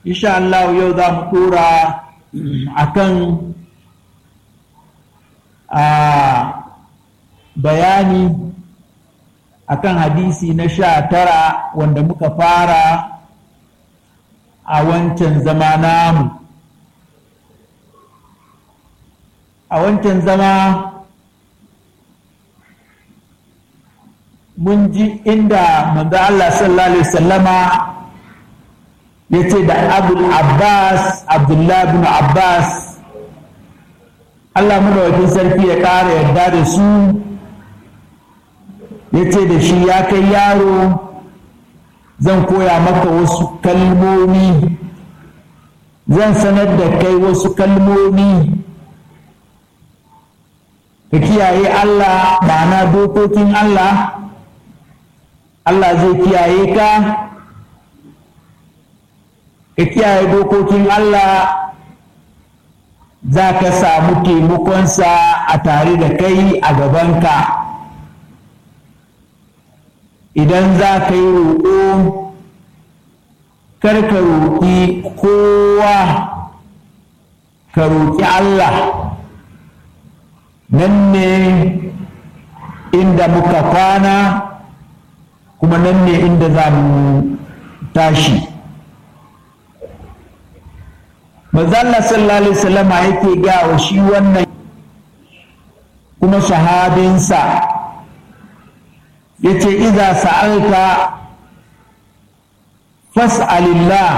insha Allah yau za mu tura akan a bayani akan hadisi na sha tara wanda muka fara a wancan zama namu a wancan zama mun ji inda manzo Allah sallallahu alaihi wasallama ya ce da abul abbas abdullahi bin abbas Allah wajen sarki ya ƙara yarda da su ya ce da shi ya kai yaro zan koya maka wasu kalmomi zan sanar da kai wasu kalmomi ka kiyaye Allah ma'ana dokokin Allah Allah zai kiyaye ka ka kiyaye dokokin Allah za ka samu taimakonsa a tare da kai a gabanka idan za ka yi roƙo kar ka roƙi kowa ka roƙi Allah nan ne inda muka kwana kuma nan ne inda za mu tashi mazalla sallallahu alaihi wasallam yake ga wa shi wannan kuma sahabinsa yace idza sa'alta fas'alillah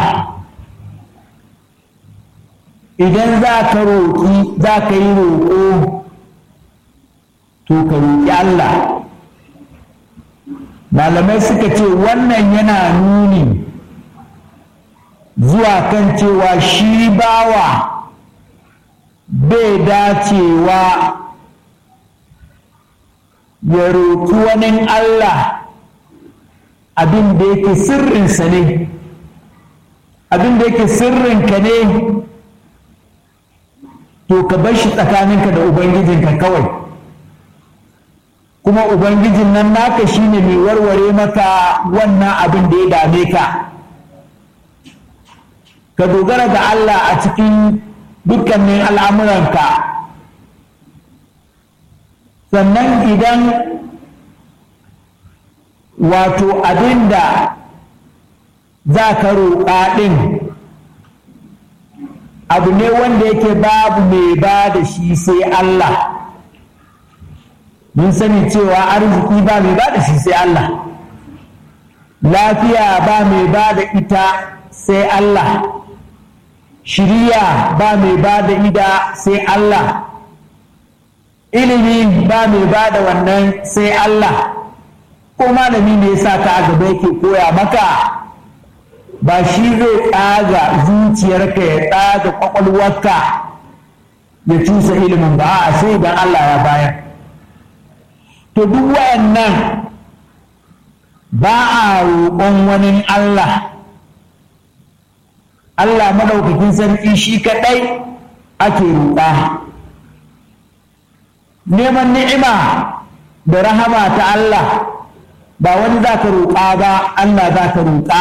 idan za ka roƙi za ka yi roƙo to ka roƙi Allah malamai suka ce wannan yana nuni zuwa kan cewa shi bawa bai dacewa ya roƙi wani Allah abin da yake sirrinsa ne abin da yake sirrinka ne to ka bar shi tsakaninka da ubangijinka kawai kuma ubangijin nan naka shine mai warware maka wannan abin da ya dame ka ka dogara ga Allah a cikin dukkanin al'amuranka sannan idan wato abin da za ka roƙa ɗin abu ne wanda yake babu mai ba da shi sai Allah mun sani cewa arziki ba mai ba da shi sai Allah lafiya ba mai ba da ita sai Allah shiriya ba mai ba da ida sai Allah ilimi ba mai ba da wannan sai Allah ko malami ne yasa ka a gaba yake koya maka ba shi zai tsaga zuciyarka ya tsaga kwakwalwarka ya cusa ilimin ba a sai idan Allah ya bayar to duk wayannan ba a roƙon wani Allah Allah maɗaukakin sarki shi kaɗai ake roƙa neman ni'ima da rahama ta Allah ba wani za ka roƙa ba Allah za ka roƙa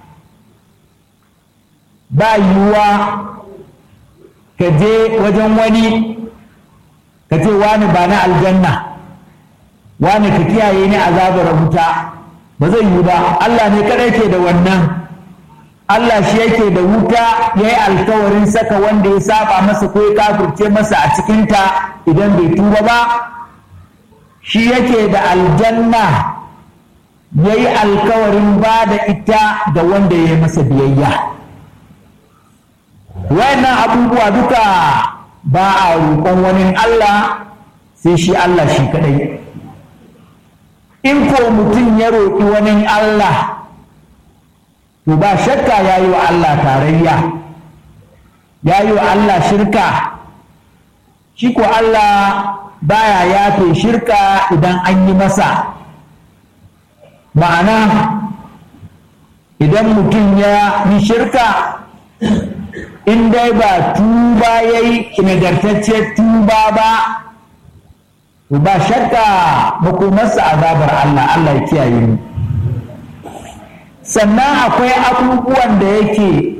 ba yiwuwa ka je wajen wani ka ce wani ba na aljanna wani ka kiyaye ni azabar wuta ba zai yiwu ba Allah ne kaɗai ke da wannan Allah shi yake da wuta ya yi alkawarin saka wanda ya saba masa ko ya kafirce masa a cikinta idan bai tuba ba shi yake da aljanna ya yi alkawarin ba da ita ga wanda ya yi masa biyayya wayannan abubuwa duka ba a roƙon wani Allah sai shi Allah shi kadai in ko mutum ya roƙi wani Allah to ba shakka ya yi wa Allah tarayya ya yi wa Allah shirka shi ko Allah baya yafe shirka idan an yi masa ma'ana idan mutum ya yi shirka in dai ba tuba ya yi nagartacce tuba ba ba shakka makomarsa azabar Allah Allah ya kiyaye mu sannan akwai abubuwan da yake